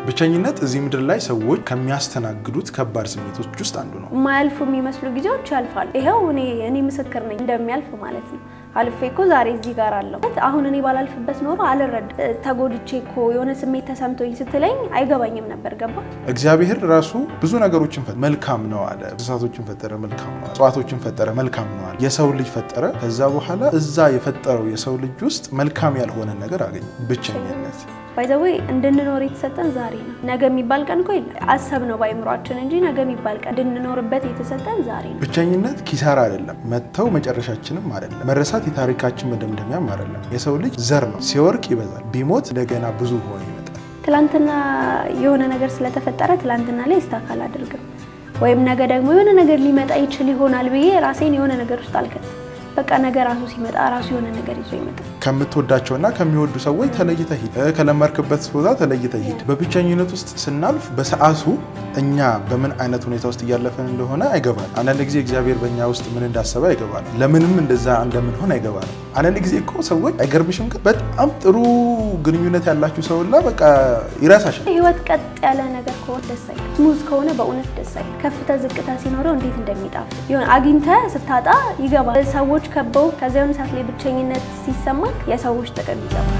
ብቸኝነት እዚህ ምድር ላይ ሰዎች ከሚያስተናግዱት ከባድ ስሜቶች ውስጥ አንዱ ነው። የማያልፉ የሚመስሉ ጊዜዎች ያልፋሉ። ይኸው እኔ እኔ ምስክር ነኝ እንደሚያልፍ ማለት ነው። አልፌ እኮ ዛሬ እዚህ ጋር አለሁ። አሁን እኔ ባላልፍበት ኖሮ አልረዳ ተጎድቼ እኮ የሆነ ስሜት ተሰምቶኝ ስትለኝ አይገባኝም ነበር። ገባ እግዚአብሔር ራሱ ብዙ ነገሮችን ፈጠረ፣ መልካም ነው አለ። እንስሳቶችን ፈጠረ፣ መልካም ነው አለ። እጽዋቶችን ፈጠረ፣ መልካም ነው አለ። የሰው ልጅ ፈጠረ። ከዛ በኋላ እዛ የፈጠረው የሰው ልጅ ውስጥ መልካም ያልሆነ ነገር አገኘ፣ ብቸኝነት። ባይዘዌ እንድንኖር የተሰጠን ዛሬ ነው። ነገ የሚባል ቀን እኮ የለም። አሰብ ነው በአይምሯችን እንጂ ነገ የሚባል ቀን እንድንኖርበት የተሰጠን ዛሬ ነው። ብቸኝነት ኪሳራ አይደለም፣ መተው መጨረሻችንም አይደለም፣ መረሳት የታሪካችን መደምደሚያም አይደለም። የሰው ልጅ ዘር ነው፣ ሲወርቅ ይበዛል፣ ቢሞት እንደገና ብዙ ሆኖ ይመጣል። ትላንትና የሆነ ነገር ስለተፈጠረ ትላንትና ላይ ስታካል አድርግም ወይም ነገ ደግሞ የሆነ ነገር ሊመጣ ይችል ይሆናል ብዬ ራሴን የሆነ ነገር ውስጥ አልከትም። በቃ ነገ ራሱ ሲመጣ ራሱ የሆነ ነገር ይዞ ይመጣል። ከምትወዳቸውና ከሚወዱ ሰዎች ተለይተህ ሂድ፣ ከለመርክበት ቦታ ተለይተህ ሂድ። በብቸኝነት ውስጥ ስናልፍ በሰዓቱ እኛ በምን አይነት ሁኔታ ውስጥ እያለፈን እንደሆነ አይገባል። አንዳንድ ጊዜ እግዚአብሔር በእኛ ውስጥ ምን እንዳሰበ አይገባል። ለምንም እንደዛ እንደምንሆን አይገባል። አንዳንድ ጊዜ እኮ ሰዎች አይገርምሽም? ግን በጣም ጥሩ ግንኙነት ያላችሁ ሰውላ በቃ ይረሳሻል። ህይወት ቀጥ ያለ ነገር ከሆነ ደስ አይል፣ ስሙዝ ከሆነ በእውነት ደስ አይል። ከፍታ ዝቅታ ሲኖረው እንዴት እንደሚጣፍ ይሆን አግኝተ ስታጣ ይገባል። ሰዎች ከበው ከዚያ የሆነ ሰዓት ላይ ብቸኝነት ሲሰማ የሰዎች ጥቅም ይገባል።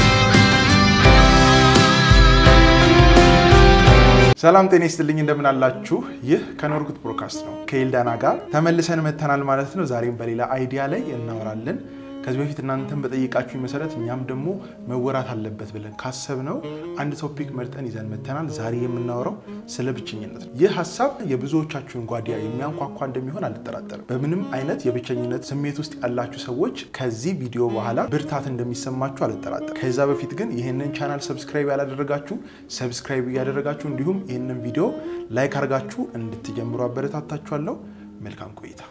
ሰላም ጤና ይስጥልኝ፣ እንደምን አላችሁ? ይህ ከኖርኩት ብሮድካስት ነው። ከኤልዳና ጋር ተመልሰን መተናል ማለት ነው። ዛሬም በሌላ አይዲያ ላይ እናወራለን። ከዚህ በፊት እናንተን በጠየቃችሁ መሰረት እኛም ደግሞ መወራት አለበት ብለን ካሰብነው አንድ ቶፒክ መርጠን ይዘን መተናል። ዛሬ የምናወራው ስለ ብቸኝነት ነው። ይህ ሀሳብ የብዙዎቻችሁን ጓዲያ የሚያንኳኳ እንደሚሆን አልጠራጠርም። በምንም አይነት የብቸኝነት ስሜት ውስጥ ያላችሁ ሰዎች ከዚህ ቪዲዮ በኋላ ብርታት እንደሚሰማችሁ አልጠራጠርም። ከዛ በፊት ግን ይህንን ቻናል ሰብስክራይብ ያላደረጋችሁ ሰብስክራይብ እያደረጋችሁ እንዲሁም ይህንን ቪዲዮ ላይክ አድርጋችሁ እንድትጀምሩ አበረታታችኋለሁ። መልካም ቆይታ።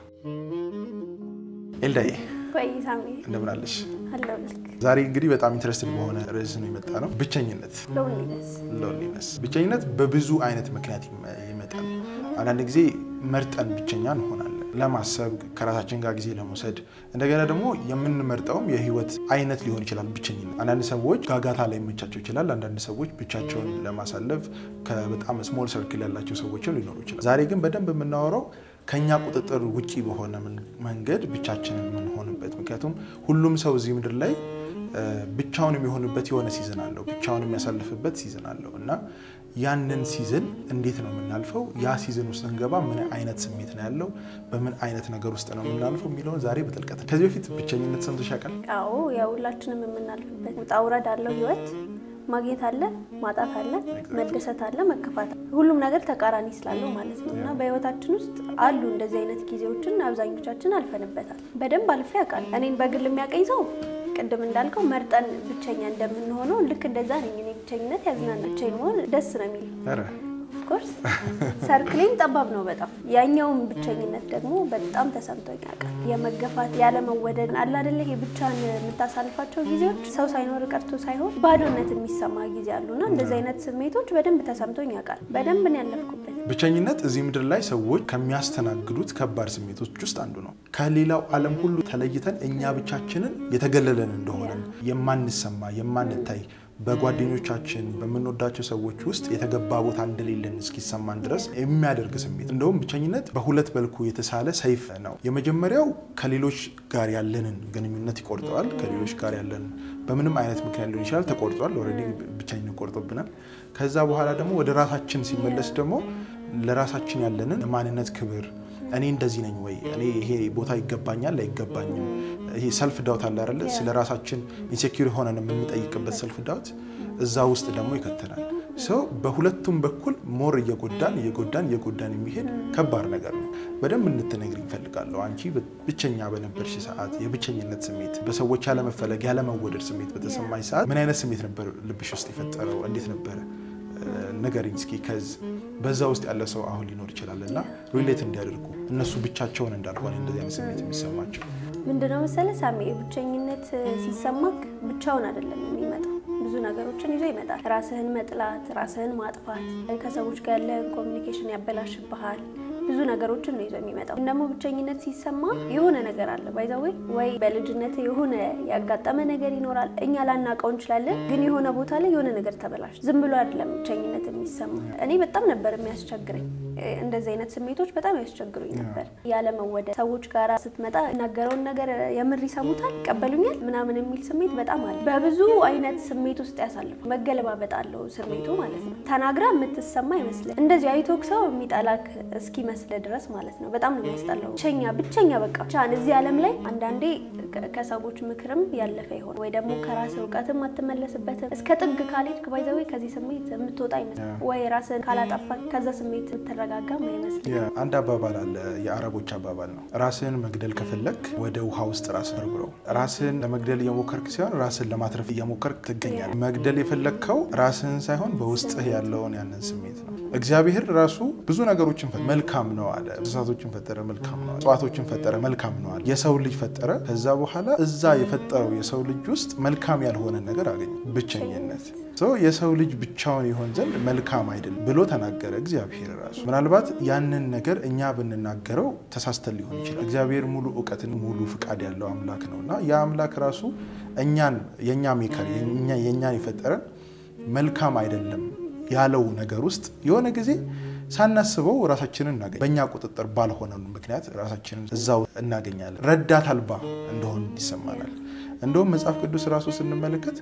ኤልዳዬ ቆይ ሳሚ እንደምን አለሽ? አለው ልክ ዛሬ እንግዲህ በጣም ኢንትረስትድ በሆነ ርዕስ ነው የመጣ ነው። ብቸኝነት ሎንሊነስ ሎንሊነስ። ብቸኝነት በብዙ አይነት ምክንያት ይመ- ይመጣል። አንዳንድ ጊዜ መርጠን ብቸኛ እንሆናለን፣ ለማሰብ ከራሳችን ጋር ጊዜ ለመውሰድ። እንደገና ደግሞ የምንመርጠውም የህይወት አይነት ሊሆን ይችላል ብቸኝነት። አንዳንድ ሰዎች ጋጋታ ላይ ይመቻቸው ይችላል። አንዳንድ ሰዎች ብቻቸውን ለማሳለፍ ከበጣም ስሞል ሰርክል ያላቸው ሰዎችም ሊኖሩ ይችላል። ዛሬ ግን በደንብ የምናወራው ከኛ ቁጥጥር ውጪ በሆነ ምን- መንገድ ብቻችንን የምንሆንበት ምክንያቱም ሁሉም ሰው እዚህ ምድር ላይ እ፣ ብቻውን የሚሆንበት የሆነ ሲዝን አለው፣ ብቻውን የሚያሳልፍበት ሲዝን አለው እና ያንን ሲዝን እንዴት ነው የምናልፈው? ያ ሲዝን ውስጥ ስንገባ ምን አይነት ስሜት ነው ያለው? በምን አይነት ነገር ውስጥ ነው የምናልፈው የሚለውን ዛሬ በጥልቀት ከዚህ በፊት ብቸኝነት ሰምተሽ ያውቃል? አዎ ያው ሁላችንም የምናልፍበት ውጣ ውረድ አለው ህይወት። ማግኘት አለ፣ ማጣት አለ፣ መደሰት አለ፣ መከፋት አለ። ሁሉም ነገር ተቃራኒ ስላለው ማለት ነው እና በህይወታችን ውስጥ አሉ እንደዚህ አይነት ጊዜዎችን አብዛኞቻችን አልፈንበታል። በደንብ አልፌ ያውቃል። እኔን በግል የሚያቀኝ ሰው ቅድም እንዳልከው መርጠን ብቸኛ እንደምንሆነው ልክ እንደዛ ነኝ እኔ። ብቸኝነት ያዝናና፣ ብቻዬን መሆን ደስ ነው የሚል ኧረ ኦፍኮርስ ሰርክሌም ጠባብ ነው በጣም ያኛውም ብቸኝነት ደግሞ በጣም ተሰምቶኝ ያውቃል። የመገፋት ያለመወደድ አለ አይደለ ይሄ ብቻን የምታሳልፋቸው ጊዜዎች ሰው ሳይኖር ቀርቶ ሳይሆን ባዶነት የሚሰማ ጊዜ አሉና እንደዚህ አይነት ስሜቶች በደንብ ተሰምቶኝ ያውቃል። በደንብ ነው ያለፍኩበት። ብቸኝነት እዚህ ምድር ላይ ሰዎች ከሚያስተናግዱት ከባድ ስሜቶች ውስጥ አንዱ ነው። ከሌላው ዓለም ሁሉ ተለይተን እኛ ብቻችንን የተገለለን እንደሆነን የማንሰማ የማንታይ በጓደኞቻችን በምንወዳቸው ሰዎች ውስጥ የተገባ ቦታ እንደሌለን እስኪሰማን ድረስ የሚያደርግ ስሜት። እንደውም ብቸኝነት በሁለት መልኩ የተሳለ ሰይፍ ነው። የመጀመሪያው ከሌሎች ጋር ያለንን ግንኙነት ይቆርጠዋል። ከሌሎች ጋር ያለን በምንም አይነት ምክንያት ሊሆን ይችላል ተቆርጧል። ኦልሬዲ ብቸኝነት ቆርጦብናል። ከዛ በኋላ ደግሞ ወደ ራሳችን ሲመለስ ደግሞ ለራሳችን ያለንን የማንነት ክብር እኔ እንደዚህ ነኝ ወይ? እኔ ይሄ ቦታ ይገባኛል አይገባኝም? ይሄ ሰልፍ ዳውት አለ አይደለ? ስለ ራሳችን ኢንሴኪር ሆነን የምንጠይቅበት ሰልፍ ዳውት እዛ ውስጥ ደግሞ ይከተናል። ሰው በሁለቱም በኩል ሞር እየጎዳን እየጎዳን እየጎዳን የሚሄድ ከባድ ነገር ነው። በደንብ እንድትነግሪኝ እፈልጋለሁ። አንቺ ብቸኛ በነበርሽ ሰዓት የብቸኝነት ስሜት፣ በሰዎች ያለመፈለግ ያለመወደድ ስሜት በተሰማኝ ሰዓት ምን አይነት ስሜት ነበር ልብሽ ውስጥ የፈጠረው? እንዴት ነበረ? ንገሪኝ እስኪ። ከዚ በዛ ውስጥ ያለ ሰው አሁን ሊኖር ይችላል እና ሪሌት እንዲያደርጉ እነሱ ብቻቸውን እንዳልሆነ እንደዚህ አይነት ስሜት የሚሰማቸው ምንድነው መሰለ ሳሚ፣ ብቸኝነት ሲሰማክ ብቻውን አይደለም የሚመጣው ብዙ ነገሮችን ይዞ ይመጣል። ራስህን መጥላት፣ ራስህን ማጥፋት፣ ከሰዎች ጋር ያለህን ኮሚኒኬሽን ያበላሽብሃል። ብዙ ነገሮችን ነው ይዞ የሚመጣው። ደግሞ ብቸኝነት ሲሰማ የሆነ ነገር አለ ባይዛዌ ወይ በልጅነት የሆነ ያጋጠመ ነገር ይኖራል። እኛ ላናውቀው እንችላለን፣ ግን የሆነ ቦታ ላይ የሆነ ነገር ተበላሽ። ዝም ብሎ አይደለም ብቸኝነት የሚሰማ። እኔ በጣም ነበር የሚያስቸግረኝ እንደዚህ አይነት ስሜቶች በጣም ያስቸግሩኝ ነበር። ያለመወደድ ሰዎች ጋር ስትመጣ እናገረውን ነገር የምር ይሰሙታል፣ ይቀበሉኛል ምናምን የሚል ስሜት በጣም አለ። በብዙ አይነት ስሜት ውስጥ ያሳልፋል። መገለባበጥ አለው ስሜቱ ማለት ነው። ተናግራ የምትሰማ አይመስልም። እንደዚህ አይቶክ ሰው የሚጠላክ እስኪመስል ድረስ ማለት ነው። በጣም ነው የሚያስጠላው። ብቸኛ ብቸኛ በቃ ብቻህን እዚህ ዓለም ላይ አንዳንዴ ከሰዎች ምክርም ያለፈ ይሆን ወይ ደግሞ ከራስ እውቀትም አትመለስበትም። እስከ ጥግ ካልሄድክ ባይዘዌ ከዚህ ስሜት የምትወጣ አይመስልም። ወይ ራስን ካላጠፋ ከዛ ስሜት የምትረጋጋም አይመስልም። አንድ አባባል አለ፣ የአረቦች አባባል ነው። ራስን መግደል ከፈለግ ወደ ውሃ ውስጥ ራስን ብረው። ራስን ለመግደል እየሞከርክ ሲሆን ራስን ለማትረፍ እየሞከርክ ትገኛል። መግደል የፈለግከው ራስህን ሳይሆን በውስጥህ ያለውን ያንን ስሜት ነው። እግዚአብሔር ራሱ ብዙ ነገሮችን መልካም ነው አለ። እንስሳቶችን ፈጠረ፣ መልካም ነው። እጽዋቶችን ፈጠረ፣ መልካም ነው አለ። የሰው ልጅ ፈጠረ። ከዛ በኋላ እዛ የፈጠረው የሰው ልጅ ውስጥ መልካም ያልሆነ ነገር አገኘ፣ ብቸኝነት። የሰው ልጅ ብቻውን ይሆን ዘንድ መልካም አይደለም ብሎ ተናገረ እግዚአብሔር ራሱ። ምናልባት ያንን ነገር እኛ ብንናገረው ተሳስተን ሊሆን ይችላል። እግዚአብሔር ሙሉ እውቀትን ሙሉ ፍቃድ ያለው አምላክ ነው እና ያ አምላክ ራሱ እኛን የእኛ ሜከር የእኛን የፈጠረን መልካም አይደለም ያለው ነገር ውስጥ የሆነ ጊዜ ሳናስበው ራሳችንን እናገኝ በእኛ ቁጥጥር ባልሆነ ምክንያት ራሳችንን እዛው እናገኛለን። ረዳት አልባ እንደሆን ይሰማናል። እንደውም መጽሐፍ ቅዱስ ራሱ ስንመለከት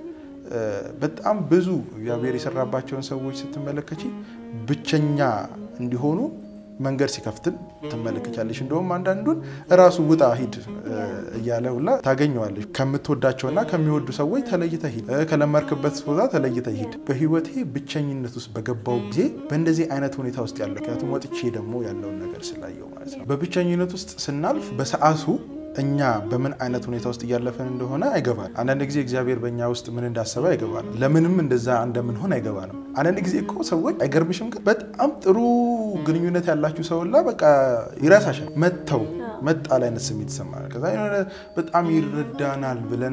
በጣም ብዙ እግዚአብሔር የሰራባቸውን ሰዎች ስትመለከች ብቸኛ እንዲሆኑ መንገድ ሲከፍትን ትመለከቻለች። እንደውም አንዳንዱን እራሱ ውጣ ሂድ እያለ ሁላ ታገኘዋለች። ከምትወዳቸውና ከሚወዱ ሰዎች ተለይተ ሂድ፣ ከለመርክበት ቦታ ተለይተ ሂድ። በህይወቴ ብቸኝነት ውስጥ በገባው ጊዜ በእንደዚህ አይነት ሁኔታ ውስጥ ያለው ምክንያቱም ወጥቼ ደግሞ ያለውን ነገር ስላየው ማለት ነው። በብቸኝነት ውስጥ ስናልፍ በሰዓቱ እኛ በምን አይነት ሁኔታ ውስጥ እያለፈን እንደሆነ አይገባል። አንዳንድ ጊዜ እግዚአብሔር በእኛ ውስጥ ምን እንዳሰበ አይገባል። ለምንም እንደዛ እንደምንሆን አይገባንም። አንዳንድ ጊዜ እኮ ሰዎች አይገርምሽም? ግን በጣም ጥሩ ግንኙነት ያላችሁ ሰውላ በቃ ይረሳሻል። መተው መጣል አይነት ስሜት ይሰማናል። ከዛ የሆነ በጣም ይረዳናል ብለን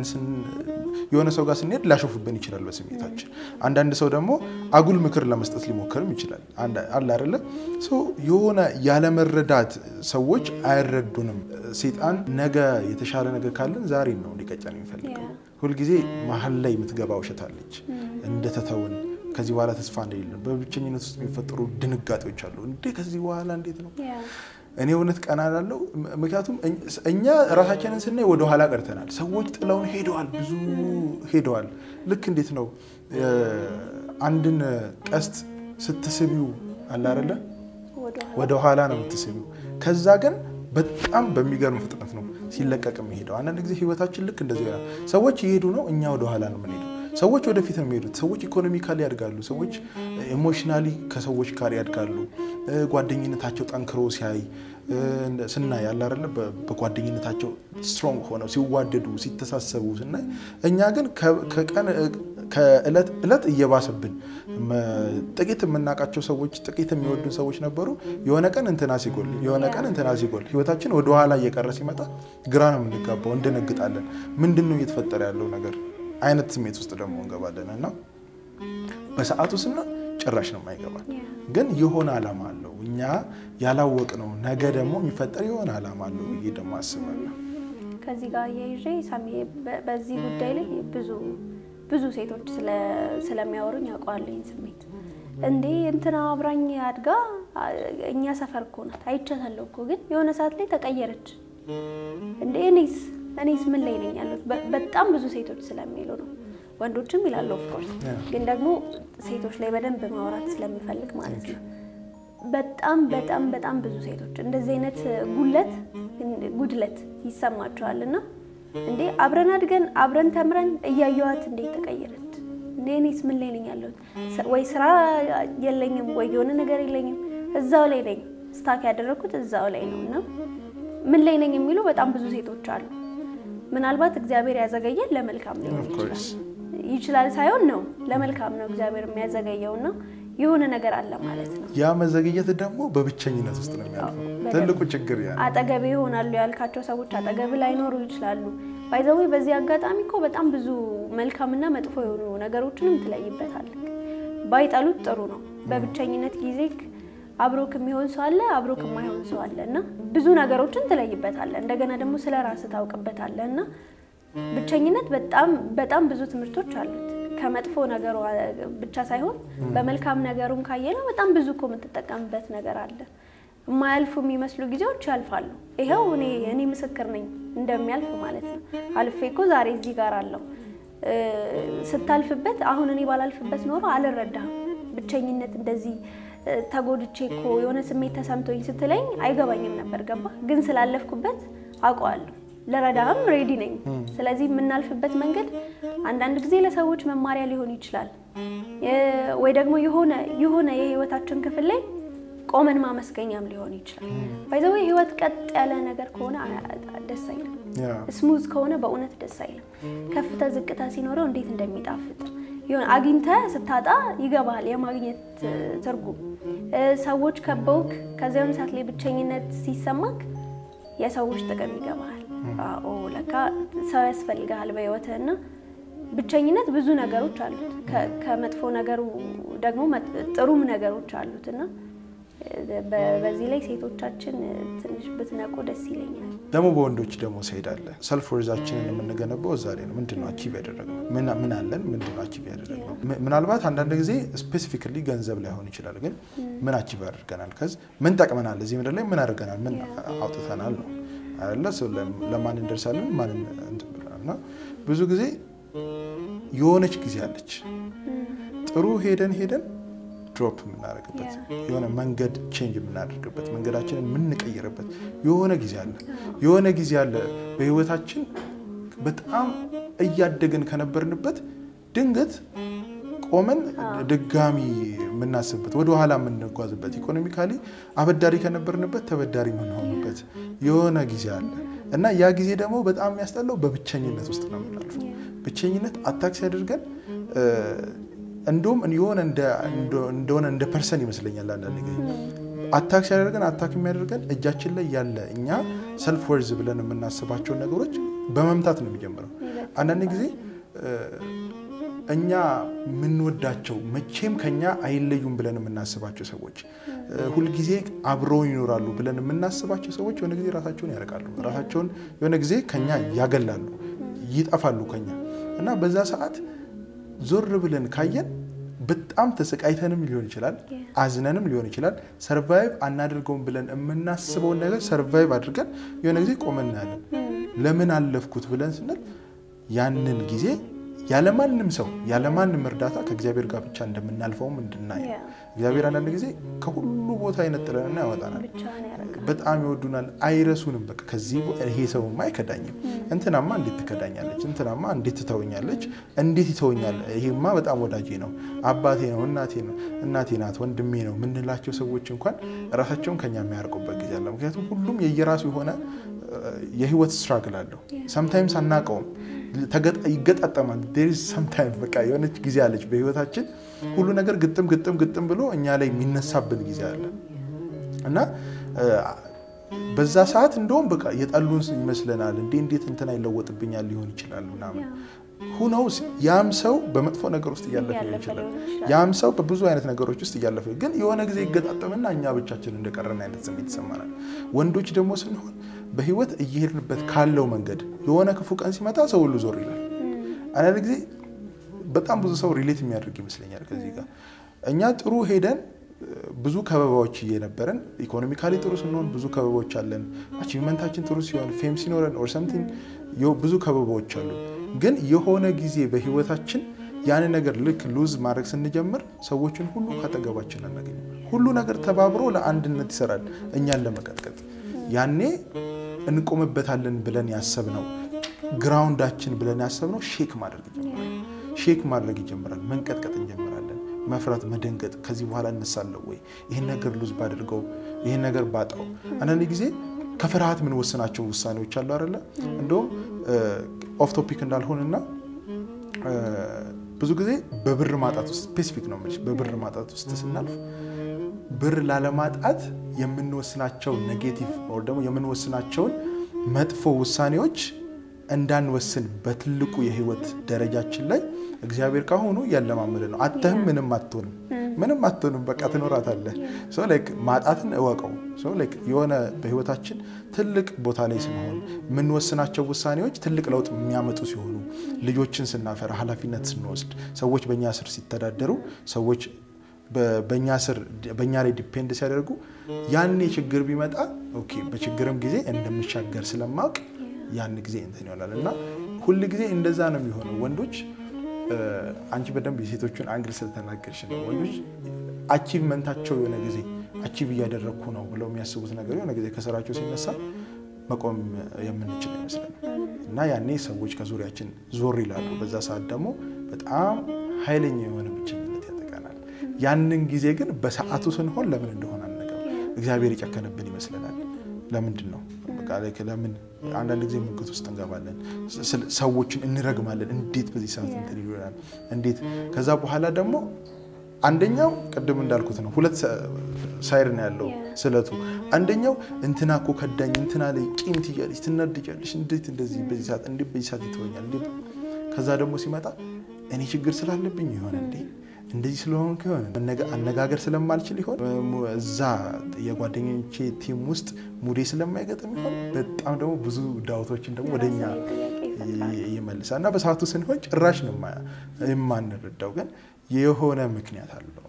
የሆነ ሰው ጋር ስንሄድ ሊያሾፍብን ይችላል በስሜታችን። አንዳንድ ሰው ደግሞ አጉል ምክር ለመስጠት ሊሞክርም ይችላል። አለ አይደለ? የሆነ ያለመረዳት ሰዎች አይረዱንም። ሴጣን ነገ የተሻለ ነገር ካለን ዛሬ ነው እንዲቀጨን የሚፈልገው። ሁልጊዜ መሀል ላይ የምትገባ ውሸት አለች እንደተተውን ከዚህ በኋላ ተስፋ እንደሌለን በብቸኝነት ውስጥ የሚፈጠሩ ድንጋጤዎች አሉ። እንዴ ከዚህ በኋላ እንዴት ነው እኔ እውነት ቀና ላለው ምክንያቱም እኛ ራሳችንን ስናይ ወደ ኋላ ቀርተናል። ሰዎች ጥለውን ሄደዋል፣ ብዙ ሄደዋል። ልክ እንዴት ነው አንድን ቀስት ስትስቢው አለ አይደለ ወደ ኋላ ነው የምትስቢው። ከዛ ግን በጣም በሚገርም ፍጥነት ነው ሲለቀቅ የሚሄደው። አንዳንድ ጊዜ ህይወታችን ልክ እንደዚህ ይሆናል። ሰዎች እየሄዱ ነው፣ እኛ ወደ ኋላ ነው የምንሄደው። ሰዎች ወደፊት ነው የሚሄዱት። ሰዎች ኢኮኖሚካሊ ያድጋሉ። ሰዎች ኢሞሽናሊ ከሰዎች ጋር ያድጋሉ። ጓደኝነታቸው ጠንክሮ ሲያይ ስናይ ያለ አይደለ በጓደኝነታቸው ስትሮንግ ሆነው ሲዋደዱ ሲተሳሰቡ ስናይ፣ እኛ ግን ከቀን ከእለት እለት እየባሰብን ጥቂት የምናውቃቸው ሰዎች ጥቂት የሚወዱን ሰዎች ነበሩ። የሆነ ቀን እንትና ሲጎል የሆነ ቀን እንትና ሲጎል ህይወታችን ወደኋላ እየቀረ ሲመጣ ግራ ነው የምንጋባው፣ እንደነግጣለን። ምንድን ነው እየተፈጠረ ያለው ነገር አይነት ስሜት ውስጥ ደግሞ እንገባለን እና በሰዓቱ ስና ጭራሽ ነው የማይገባል። ግን የሆነ ዓላማ አለው እኛ ያላወቅ ነው። ነገ ደግሞ የሚፈጠር የሆነ ዓላማ አለው ብዬ ደግሞ አስባለሁ። ከዚህ ጋር እያይዤ ሳሚ በዚህ ጉዳይ ላይ ብዙ ብዙ ሴቶች ስለሚያወሩኝ ያውቀዋለኝ ስሜት እንዴ እንትና አብራኝ አድጋ እኛ ሰፈር እኮ ናት አይቻታለሁ እኮ ግን የሆነ ሰዓት ላይ ተቀየረች እንዴ እኔስ እኔስ ምን ላይ ነኝ ያሉት በጣም ብዙ ሴቶች ስለሚሉ ነው። ወንዶችም ይላሉ ኦፍኮርስ፣ ግን ደግሞ ሴቶች ላይ በደንብ ማውራት ስለሚፈልግ ማለት ነው። በጣም በጣም በጣም ብዙ ሴቶች እንደዚህ አይነት ጉለት ጉድለት ይሰማቸዋል። እና እንዴ አብረን አድገን አብረን ተምረን እያየዋት እንዴት ተቀየረች እንዴ እኔስ ምን ላይ ነኝ ያለሁት? ወይ ስራ የለኝም ወይ የሆነ ነገር የለኝም፣ እዛው ላይ ነኝ። ስታክ ያደረግኩት እዛው ላይ ነው እና ምን ላይ ነኝ የሚሉ በጣም ብዙ ሴቶች አሉ። ምናልባት እግዚአብሔር ያዘገየን ለመልካም ሊሆን ይችላል ይችላል ሳይሆን ነው ለመልካም ነው እግዚአብሔር የሚያዘገየው እና የሆነ ነገር አለ ማለት ነው። ያ መዘግየት ደግሞ በብቸኝነት ውስጥ ነው የሚያልፈው። ትልቁ ችግር ያ አጠገብ ይሆናሉ ያልካቸው ሰዎች አጠገብ ላይኖሩ ይችላሉ። ባይዘዌ በዚህ አጋጣሚ እኮ በጣም ብዙ መልካምና መጥፎ የሆኑ ነገሮችንም ትለይበታል። ባይጠሉት ጥሩ ነው። በብቸኝነት ጊዜ አብሮክ የሚሆን ሰው አለ፣ አብሮክ የማይሆን ሰው አለ እና ብዙ ነገሮችን ትለይበታለህ። እንደገና ደግሞ ስለ ራስህ ታውቅበታለህ እና ብቸኝነት በጣም በጣም ብዙ ትምህርቶች አሉት። ከመጥፎ ነገሩ ብቻ ሳይሆን በመልካም ነገሩም ካየነው በጣም ብዙ እኮ የምትጠቀምበት ነገር አለ። የማያልፉ የሚመስሉ ጊዜዎች ያልፋሉ። ይኸው እኔ እኔ ምስክር ነኝ እንደሚያልፍ ማለት ነው። አልፌ እኮ ዛሬ እዚህ ጋር አለው ስታልፍበት አሁን እኔ ባላልፍበት ኖሮ አልረዳህም። ብቸኝነት እንደዚህ ተጎድቼ እኮ የሆነ ስሜት ተሰምቶኝ ስትለኝ አይገባኝም ነበር። ገባ ግን ስላለፍኩበት አውቀዋለሁ። ለረዳህም ሬዲ ነኝ። ስለዚህ የምናልፍበት መንገድ አንዳንድ ጊዜ ለሰዎች መማሪያ ሊሆን ይችላል፣ ወይ ደግሞ የሆነ የሆነ የህይወታችን ክፍል ላይ ቆመን ማመስገኛም ሊሆን ይችላል። ባይዘው ህይወት ቀጥ ያለ ነገር ከሆነ ደስ አይልም። ስሙዝ ከሆነ በእውነት ደስ አይልም። ከፍታ ዝቅታ ሲኖረው እንዴት እንደሚጣፍጥ የሆነ አግኝተህ ስታጣ ይገባሃል የማግኘት ትርጉም። ሰዎች ከበውክ ከዚያም ሰዓት ላይ ብቸኝነት ሲሰማክ የሰዎች ጥቅም ይገባሃል። አዎ ለካ ሰው ያስፈልግሃል በህይወትህና ብቸኝነት ብዙ ነገሮች አሉት። ከመጥፎ ነገሩ ደግሞ ጥሩም ነገሮች አሉት እና በዚህ ላይ ሴቶቻችን ትንሽ ብትነቁ ደስ ይለኛል። ደግሞ በወንዶች ደግሞ ስሄዳለ ሰልፍ ወርዛችንን የምንገነባው እዛ ላይ ነው። ምንድን ነው አቺቭ ያደረግነው? ምን አለን? ምንድን ነው አቺቭ ያደረግነው? ምናልባት አንዳንድ ጊዜ ስፔሲፊካሊ ገንዘብ ላይሆን ይችላል፣ ግን ምን አቺቭ አድርገናል? ከዚ ምን ጠቅመናል? እዚህ ምድር ላይ ምን አድርገናል? ምን አውጥተናል ነው አይደለ? ለማን እንደርሳለን? ማን እና ብዙ ጊዜ የሆነች ጊዜ አለች ጥሩ ሄደን ሄደን ድሮፕ የምናደርግበት የሆነ መንገድ ቼንጅ የምናደርግበት መንገዳችንን የምንቀይርበት የሆነ ጊዜ አለ። የሆነ ጊዜ አለ በህይወታችን በጣም እያደግን ከነበርንበት ድንገት ቆመን ድጋሚ የምናስብበት ወደኋላ የምንጓዝበት ኢኮኖሚካሊ አበዳሪ ከነበርንበት ተበዳሪ የምንሆንበት የሆነ ጊዜ አለ እና ያ ጊዜ ደግሞ በጣም የሚያስጠላው በብቸኝነት ውስጥ ነው የምናልፈው። ብቸኝነት አታክ ሲያደርገን እንደውም የሆነ እንደሆነ እንደ ፐርሰን ይመስለኛል። አንዳንድ ጊዜ አታክ ሲያደርገን አታክ የሚያደርገን እጃችን ላይ ያለ እኛ ሰልፍ ወርዝ ብለን የምናስባቸውን ነገሮች በመምታት ነው የሚጀምረው። አንዳንድ ጊዜ እኛ የምንወዳቸው መቼም ከኛ አይለዩም ብለን የምናስባቸው ሰዎች ሁልጊዜ አብረው ይኖራሉ ብለን የምናስባቸው ሰዎች የሆነ ጊዜ ራሳቸውን ያርቃሉ። ራሳቸውን የሆነ ጊዜ ከኛ ያገላሉ፣ ይጠፋሉ ከኛ እና በዛ ሰዓት ዞር ብለን ካየን በጣም ተሰቃይተንም ሊሆን ይችላል፣ አዝነንም ሊሆን ይችላል። ሰርቫይቭ አናደርገውም ብለን የምናስበውን ነገር ሰርቫይቭ አድርገን የሆነ ጊዜ ቆመን እናያለን። ለምን አለፍኩት ብለን ስንል ያንን ጊዜ ያለማንም ሰው ያለማንም እርዳታ ከእግዚአብሔር ጋር ብቻ እንደምናልፈውም እንድናይ እግዚአብሔር አንዳንድ ጊዜ ከሁሉ ቦታ ይነጥለንና ያወጣናል። በጣም ይወዱናል፣ አይረሱንም። በቃ ከዚህ ይሄ ሰውማ አይከዳኝም፣ እንትናማ እንዴት ትከዳኛለች፣ እንትናማ እንዴት ትተወኛለች፣ እንዴት ይተወኛል፣ ይሄማ በጣም ወዳጄ ነው፣ አባቴ ነው፣ እናቴ ነው፣ እናቴ ናት፣ ወንድሜ ነው የምንላቸው ሰዎች እንኳን ራሳቸውን ከኛ የሚያርቁበት ጊዜ አለ። ምክንያቱም ሁሉም የየራሱ የሆነ የህይወት ስትራግል አለው። ሰምታይምስ አናውቀውም ይገጣጠማል። ሰምታይም በቃ የሆነች ጊዜ አለች በህይወታችን ሁሉ ነገር ግጥም ግጥም ግጥም ብሎ እኛ ላይ የሚነሳብን ጊዜ አለ እና በዛ ሰዓት እንደውም በቃ የጠሉን ይመስለናል። እንዴ እንዴት እንትና ይለወጥብኛል ሊሆን ይችላል ምናምን ሁነውስ ያም ሰው በመጥፎ ነገር ውስጥ እያለፈ ሊሆን ይችላል። ያም ሰው በብዙ አይነት ነገሮች ውስጥ እያለፈ ግን የሆነ ጊዜ ይገጣጠምና እኛ ብቻችን እንደቀረን አይነት ስሜት ይሰማናል። ወንዶች ደግሞ ስንሆን በህይወት እየሄድንበት ካለው መንገድ የሆነ ክፉ ቀን ሲመጣ ሰው ሁሉ ዞር ይላል። አንዳንድ ጊዜ በጣም ብዙ ሰው ሪሌት የሚያደርግ ይመስለኛል ከዚህ ጋር እኛ ጥሩ ሄደን ብዙ ከበባዎች እየነበረን ኢኮኖሚካሊ ጥሩ ስንሆን ብዙ ከበባዎች አለን። አቺቭመንታችን ጥሩ ሲሆን ፌም ሲኖረን ኦር ሰምቲንግ ብዙ ከበባዎች አሉ። ግን የሆነ ጊዜ በህይወታችን ያን ነገር ልክ ሉዝ ማድረግ ስንጀምር ሰዎችን ሁሉ ካጠገባችን አናገኝም። ሁሉ ነገር ተባብሮ ለአንድነት ይሰራል እኛን ለመቀጥቀጥ። ያኔ እንቆምበታለን ብለን ያሰብነው ግራውንዳችን ብለን ያሰብነው ሼክ ማድረግ ይጀምራል። ሼክ ማድረግ ይጀምራል። መንቀጥቀጥ እንጀምራለን። መፍራት፣ መደንገጥ። ከዚህ በኋላ እነሳለሁ ወይ? ይህን ነገር ሉዝ ባደርገው፣ ይህን ነገር ባጣው። አንዳንድ ጊዜ ከፍርሃት የምንወስናቸው ውሳኔዎች አሉ አይደለ? እንደውም ኦፍ ቶፒክ እንዳልሆንና ብዙ ጊዜ በብር ማጣት ውስጥ ስፔሲፊክ ነው የምልሽ፣ በብር ማጣት ውስጥ ስናልፍ ብር ላለማጣት የምንወስናቸው ኔጌቲቭ ወር ደግሞ የምንወስናቸውን መጥፎ ውሳኔዎች እንዳንወስን በትልቁ የህይወት ደረጃችን ላይ እግዚአብሔር ካሁኑ እያለማመደ ነው። አተህም ምንም አትሆንም፣ ምንም አትሆንም፣ በቃ ትኖራታለህ። ሰው ላይክ ማጣትን እወቀው። ሰው ላይክ የሆነ በህይወታችን ትልቅ ቦታ ላይ ስንሆን የምንወስናቸው ውሳኔዎች ትልቅ ለውጥ የሚያመጡ ሲሆኑ፣ ልጆችን ስናፈራ፣ ኃላፊነት ስንወስድ፣ ሰዎች በእኛ ስር ሲተዳደሩ፣ ሰዎች በእኛ ስር በእኛ ላይ ዲፔንድ ሲያደርጉ ያኔ ችግር ቢመጣ ኦኬ በችግርም ጊዜ እንደምሻገር ስለማውቅ ያን ጊዜ እንትን ይሆናል እና ሁል ጊዜ እንደዛ ነው የሚሆነው። ወንዶች አንቺ በደንብ የሴቶቹን አንግል ስለተናገርሽ ነው። ወንዶች አቺቭመንታቸው የሆነ ጊዜ አቺቭ እያደረግኩ ነው ብለው የሚያስቡት ነገር የሆነ ጊዜ ከስራቸው ሲነሳ መቆም የምንችል አይመስለንም እና ያኔ ሰዎች ከዙሪያችን ዞር ይላሉ። በዛ ሰዓት ደግሞ በጣም ኃይለኛ የሆነ ብቸኝነት ያጠቃናል። ያንን ጊዜ ግን በሰዓቱ ስንሆን ለምን እንደሆነ አነገር እግዚአብሔር የጨከነብን ይመስለናል። ለምንድን ነው በቃ ለምን አንዳንድ ጊዜ ሙግት ውስጥ እንገባለን። ሰዎችን እንረግማለን። እንዴት በዚህ ሰዓት እንትን ይሆናል? እንዴት ከዛ በኋላ ደግሞ አንደኛው ቅድም እንዳልኩት ነው፣ ሁለት ሳይድ ነው ያለው ስለቱ። አንደኛው እንትና እኮ ከዳኝ፣ እንትና ላይ ቂም ትያለሽ፣ ትናድጃለሽ፣ እንዴት እንደዚህ በዚህ ሰዓት እንዴት በዚህ ሰዓት ይተወኛል? እንዴት ከዛ ደግሞ ሲመጣ እኔ ችግር ስላለብኝ ይሆን እንዴ እንደዚህ ስለሆንኩ ይሆን አነጋገር ስለማልችል ይሆን እዛ የጓደኞቼ ቲም ውስጥ ሙዴ ስለማይገጥም ይሆን በጣም ደግሞ ብዙ ዳውቶችን ደግሞ ወደኛ ይመልሳል እና በሰዓቱ ስንሆን ጭራሽ ነው የማንረዳው፣ ግን የሆነ ምክንያት አለው።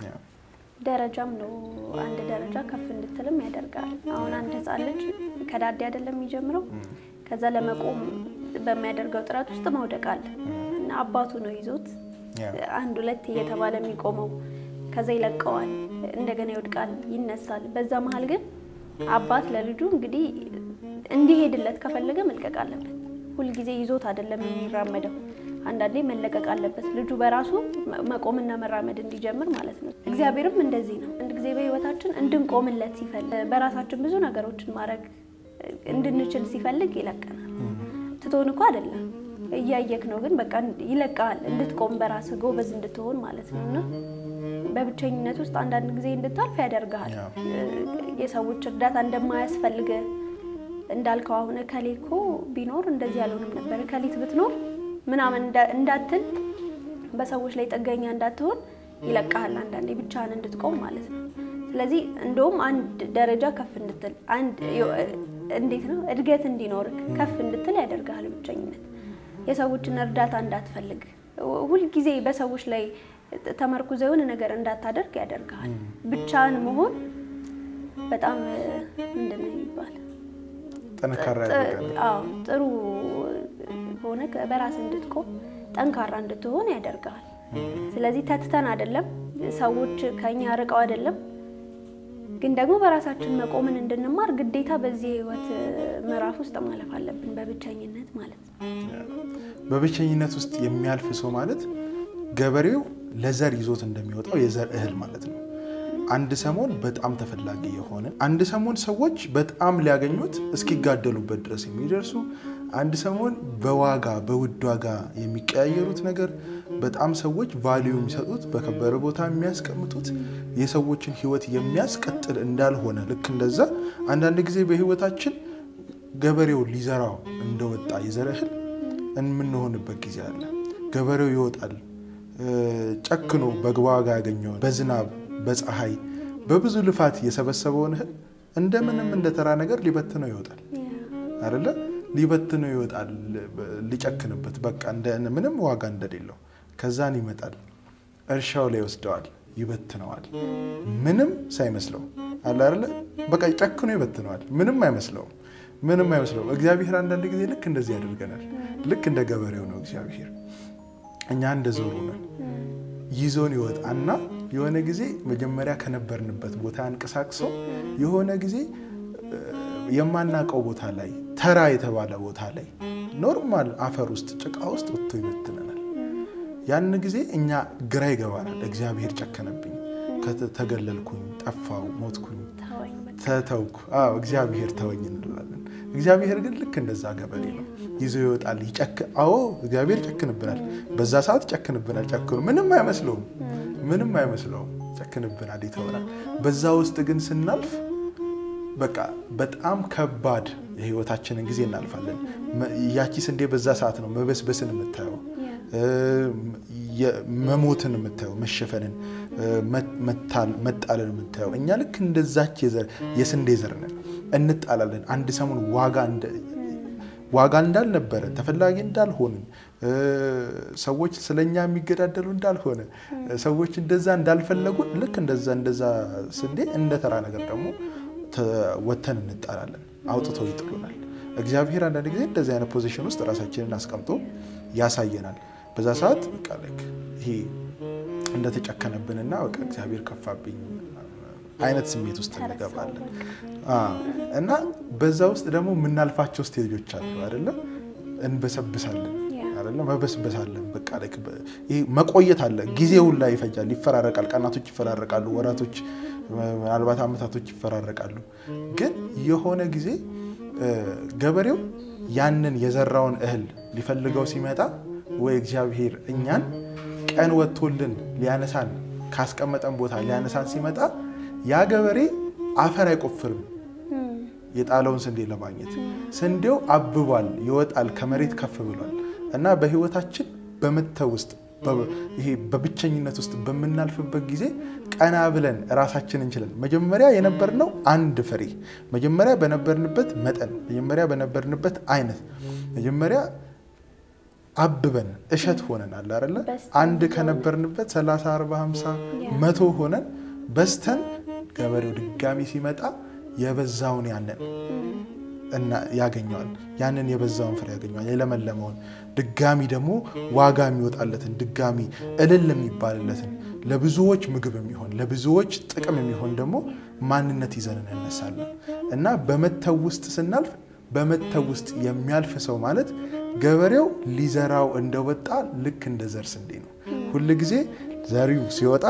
ደረጃም ነው አንድ ደረጃ ከፍ እንድትልም ያደርጋል። አሁን አንድ ሕፃን ልጅ ከዳዴ አይደለም የሚጀምረው። ከዛ ለመቆም በሚያደርገው ጥረት ውስጥ መውደቅ አለ እና አባቱ ነው ይዞት አንድ ሁለት እየተባለ የሚቆመው ከዛ ይለቀዋል፣ እንደገና ይወድቃል፣ ይነሳል። በዛ መሀል ግን አባት ለልጁ እንግዲህ እንዲሄድለት ከፈለገ መልቀቅ አለበት። ሁልጊዜ ይዞት አይደለም የሚራመደው። አንዳንዴ መለቀቅ አለበት ልጁ በራሱ መቆምና መራመድ እንዲጀምር ማለት ነው። እግዚአብሔርም እንደዚህ ነው። አንድ ጊዜ በህይወታችን እንድንቆምለት ሲፈልግ፣ በራሳችን ብዙ ነገሮችን ማድረግ እንድንችል ሲፈልግ ይለቀናል። ትቶን እኮ አይደለም እያየክ ነው ግን በቃ ይለቃል እንድትቆም በራስህ ጎበዝ እንድትሆን ማለት ነው። እና በብቸኝነት ውስጥ አንዳንድ ጊዜ እንድታልፍ ያደርግሃል። የሰዎች እርዳታ እንደማያስፈልግ እንዳልከው አሁን እከሌ እኮ ቢኖር እንደዚህ ያልሆንም ነበር እከሊት ብትኖር ምናምን እንዳትል በሰዎች ላይ ጥገኛ እንዳትሆን ይለቃሃል። አንዳንዴ ብቻህን እንድትቆም ማለት ነው። ስለዚህ እንደውም አንድ ደረጃ ከፍ እንድትል አንድ እንዴት ነው እድገት እንዲኖርክ ከፍ እንድትል ያደርግሃል ብቸኝነት የሰዎችን እርዳታ እንዳትፈልግ ሁልጊዜ በሰዎች ላይ ተመርኩዘ የሆነ ነገር እንዳታደርግ ያደርግሃል። ብቻን መሆን በጣም ምንድን ነው የሚባል ጠንካራ ጥሩ ሆነ በራስ እንድትቆም ጠንካራ እንድትሆን ያደርግሃል። ስለዚህ ተትተን አይደለም ሰዎች ከኛ ርቀው አይደለም ግን ደግሞ በራሳችን መቆምን እንድንማር ግዴታ በዚህ የህይወት ምዕራፍ ውስጥ ማለፍ አለብን፣ በብቸኝነት ማለት ነው። በብቸኝነት ውስጥ የሚያልፍ ሰው ማለት ገበሬው ለዘር ይዞት እንደሚወጣው የዘር እህል ማለት ነው። አንድ ሰሞን በጣም ተፈላጊ የሆነ አንድ ሰሞን ሰዎች በጣም ሊያገኙት እስኪጋደሉበት ድረስ የሚደርሱ አንድ ሰሞን በዋጋ በውድ ዋጋ የሚቀያየሩት ነገር በጣም ሰዎች ቫሊዩ የሚሰጡት በከበረ ቦታ የሚያስቀምጡት የሰዎችን ህይወት የሚያስቀጥል እንዳልሆነ ልክ እንደዛ አንዳንድ ጊዜ በህይወታችን ገበሬው ሊዘራው እንደወጣ የዘር እህል የምንሆንበት ጊዜ አለ። ገበሬው ይወጣል ጨክኖ በዋጋ ያገኘውን በዝናብ በፀሐይ በብዙ ልፋት የሰበሰበውን እህል እንደምንም እንደ ተራ ነገር ሊበትነው ይወጣል አይደለ? ሊበትነው ይወጣል ሊጨክንበት፣ በቃ ምንም ዋጋ እንደሌለው። ከዛን ይመጣል እርሻው ላይ ይወስደዋል፣ ይበትነዋል፣ ምንም ሳይመስለው አለ አይደለ? በቃ ጨክኖ ይበትነዋል፣ ምንም አይመስለውም፣ ምንም አይመስለውም። እግዚአብሔር አንዳንድ ጊዜ ልክ እንደዚህ ያደርገናል። ልክ እንደ ገበሬው ነው እግዚአብሔር። እኛ እንደ ዞሩ ነን። ይዞን ይወጣና የሆነ ጊዜ መጀመሪያ ከነበርንበት ቦታ አንቀሳቅሶ የሆነ ጊዜ የማናውቀው ቦታ ላይ ተራ የተባለ ቦታ ላይ ኖርማል አፈር ውስጥ ጭቃ ውስጥ ወጥቶ ይበትነናል። ያን ጊዜ እኛ ግራ ይገባናል። እግዚአብሔር ጨከነብኝ፣ ተገለልኩኝ፣ ጠፋው፣ ሞትኩኝ፣ ተተውኩ፣ እግዚአብሔር ተወኝ እንላለን። እግዚአብሔር ግን ልክ እንደዛ ገበሬ ነው። ይዞ ይወጣል። አዎ እግዚአብሔር ይጨክንብናል። በዛ ሰዓት ይጨክንብናል። ጨክኑ ምንም አይመስለውም፣ ምንም አይመስለውም። ይጨክንብናል፣ ይተወናል። በዛ ውስጥ ግን ስናልፍ በቃ በጣም ከባድ የህይወታችንን ጊዜ እናልፋለን። ያቺ ስንዴ በዛ ሰዓት ነው መበስበስን የምታየው መሞትን የምታየው መሸፈንን፣ መጣልን የምታየው እኛ ልክ እንደዛች የስንዴ ዘር ነን። እንጣላለን። አንድ ሰሞን ዋጋ ዋጋ እንዳልነበረ ተፈላጊ እንዳልሆንን ሰዎች ስለኛ የሚገዳደሉ እንዳልሆነ ሰዎች እንደዛ እንዳልፈለጉን ልክ እንደዛ እንደዛ ስንዴ እንደ ተራ ነገር ደግሞ ወተን እንጣላለን። አውጥተው ይጥሉናል። እግዚአብሔር አንዳንድ ጊዜ እንደዚህ አይነት ፖዚሽን ውስጥ ራሳችንን አስቀምጦ ያሳየናል። በዛ ሰዓት በቃ ልክ ይሄ እንደተጨከነብንና በቃ እግዚአብሔር ከፋብኝ አይነት ስሜት ውስጥ እንገባለን እና በዛ ውስጥ ደግሞ የምናልፋቸው ስቴጆች አሉ አይደለም። እንበሰብሳለን አይደለም፣ መበስበሳለን። በቃ ይሄ መቆየት አለ። ጊዜውን ላይ ይፈጃል፣ ይፈራረቃል። ቀናቶች ይፈራረቃሉ፣ ወራቶች፣ ምናልባት ዓመታቶች ይፈራረቃሉ። ግን የሆነ ጊዜ ገበሬው ያንን የዘራውን እህል ሊፈልገው ሲመጣ ወይ እግዚአብሔር እኛን ቀን ወጥቶልን ሊያነሳን ካስቀመጠን ቦታ ሊያነሳን ሲመጣ ያ ገበሬ አፈር አይቆፍርም የጣለውን ስንዴ ለማግኘት። ስንዴው አብቧል፣ ይወጣል፣ ከመሬት ከፍ ብሏል። እና በህይወታችን በመተው ውስጥ ይሄ በብቸኝነት ውስጥ በምናልፍበት ጊዜ ቀና ብለን ራሳችን እንችለን መጀመሪያ የነበርነው አንድ ፍሬ መጀመሪያ በነበርንበት መጠን መጀመሪያ በነበርንበት አይነት መጀመሪያ አብበን እሸት ሆነን አለ አይደለ አንድ ከነበርንበት 30 40 50 መቶ ሆነን በስተን ገበሬው ድጋሚ ሲመጣ የበዛውን ያንን እና ያገኘዋል ያንን የበዛውን ፍሬ ያገኘዋል። የለመለመውን ድጋሚ ደግሞ ዋጋ የሚወጣለትን ድጋሚ እልል የሚባልለትን ለብዙዎች ምግብ የሚሆን ለብዙዎች ጥቅም የሚሆን ደግሞ ማንነት ይዘን እንነሳለን እና በመተው ውስጥ ስናልፍ በመተው ውስጥ የሚያልፍ ሰው ማለት ገበሬው ሊዘራው እንደወጣ ልክ እንደ ዘር ስንዴ ነው። ሁል ጊዜ ዘሪው ሲወጣ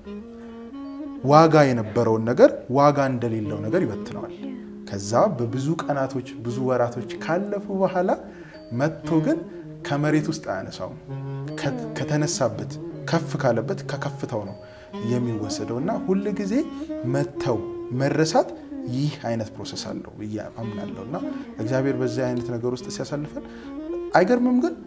ዋጋ የነበረውን ነገር ዋጋ እንደሌለው ነገር ይበትነዋል። ከዛ በብዙ ቀናቶች ብዙ ወራቶች ካለፉ በኋላ መጥቶ ግን ከመሬት ውስጥ አያነሳውም። ከተነሳበት ከፍ ካለበት ከከፍታው ነው የሚወሰደው እና ሁል ጊዜ መተው መረሳት ይህ አይነት ፕሮሰስ አለው ብዬ አምናለሁ እና እግዚአብሔር በዚህ አይነት ነገር ውስጥ ሲያሳልፈን አይገርምም። ግን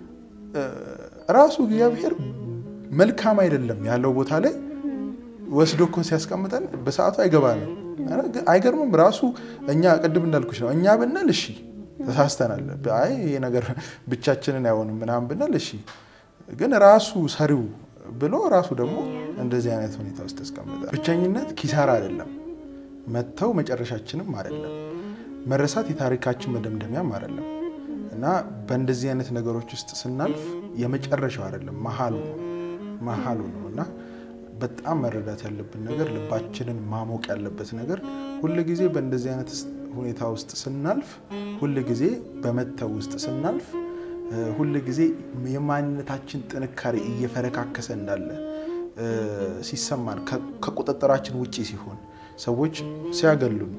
ራሱ እግዚአብሔር መልካም አይደለም ያለው ቦታ ላይ ወስዶ እኮ ሲያስቀምጠን በሰዓቱ አይገባንም። አይገርምም። ራሱ እኛ ቅድም እንዳልኩሽ ነው። እኛ ብንል እሺ ተሳስተናል፣ አይ ይሄ ነገር ብቻችንን አይሆንም ምናምን ብንል እሺ፣ ግን ራሱ ሰሪው ብሎ ራሱ ደግሞ እንደዚህ አይነት ሁኔታ ውስጥ ያስቀምጣል። ብቸኝነት ኪሳራ አይደለም፣ መተው መጨረሻችንም አይደለም፣ መረሳት የታሪካችን መደምደሚያም አይደለም እና በእንደዚህ አይነት ነገሮች ውስጥ ስናልፍ የመጨረሻው አይደለም መሀሉ ነው መሀሉ ነው እና በጣም መረዳት ያለብን ነገር ልባችንን ማሞቅ ያለበት ነገር ሁል ጊዜ በእንደዚህ አይነት ሁኔታ ውስጥ ስናልፍ ሁል ጊዜ በመተው ውስጥ ስናልፍ ሁል ጊዜ የማንነታችን ጥንካሬ እየፈረካከሰ እንዳለ ሲሰማን ከቁጥጥራችን ውጪ ሲሆን ሰዎች ሲያገሉን